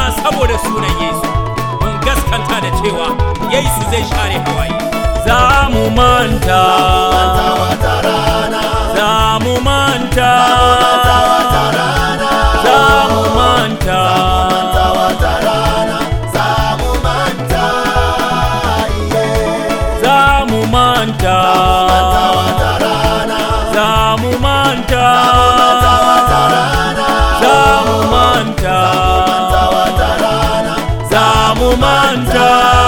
saboda sunan Yesu mun gaskanta da cewa Yesu zai share hawaye za mu manta wata rana za mu manta wata rana za mu manta manta wata rana za mu manta iye za mu manta manta wata rana za mu manta manta wata rana za mu manta manta wata rana za mu manta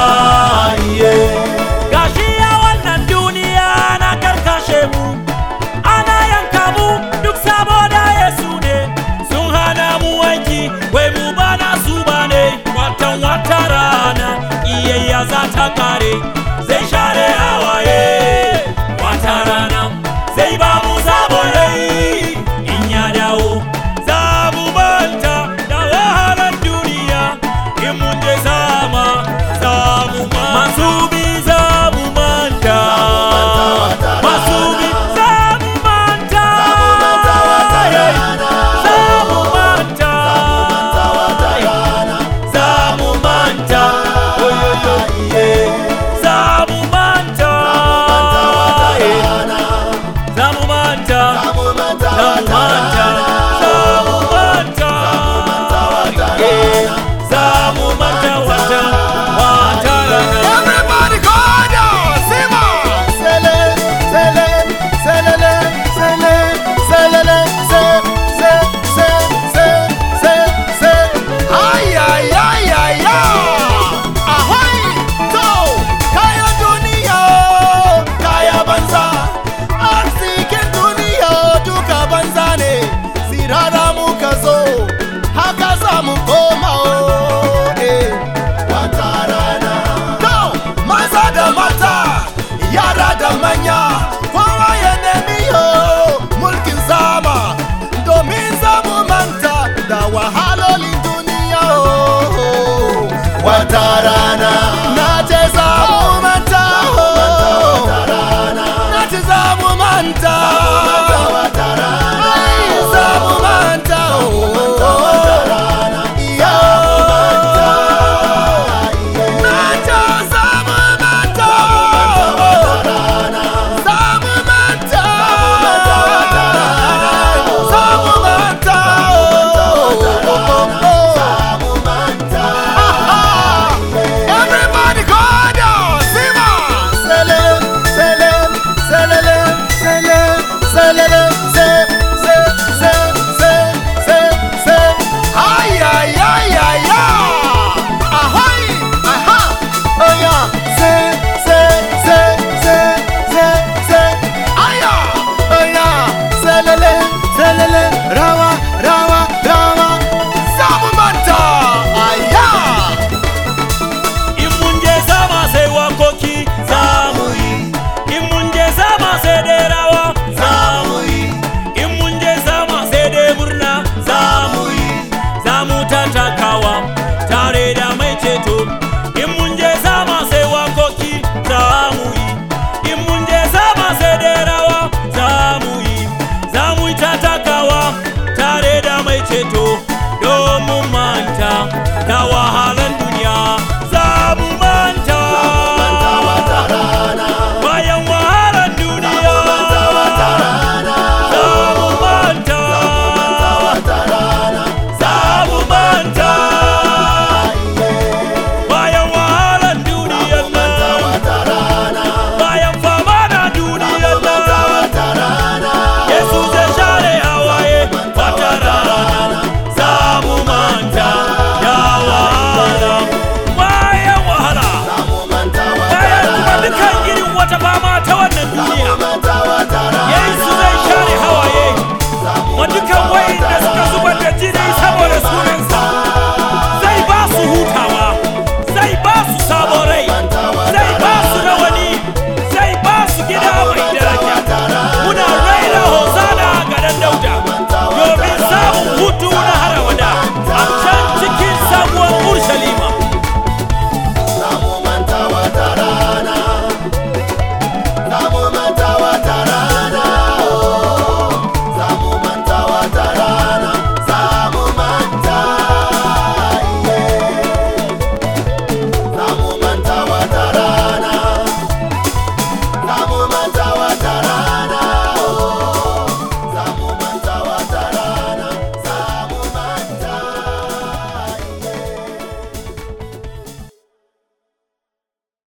iye gashi ya wannan duniya na karkashe mu ana yanka mu duk saboda yesu ne sun hana mu wanki wai mu ba na su ba ne watan wata rana iyayya za ta kare zai share hawaye wata rana zai ba mu sabon rai in ya dawo za mu manta da wahalar duniya in mun je sama za mu manta masu bi za mu manta masu bi za mu manta manta wata rana za mu manta manta wata rana za mu manta oyoyo iye za mu manta manta wata rana za mu manta za mu manta za mu wata manta rana za mu manta manta wata Eh, rana za mu manta wata wata rana Everybody go down, Sima. Sele, sele, selele, sele, selele, se, se, se, se, se, se. Ay, ay, ay, ay, ay. Ahoy, to, kaya duniya, kaya banza. Arzikin duniya duka banza ne, sirara muka zo, haka za mu koma o, eh. Wata rana. To, maza da mata, yara da manya,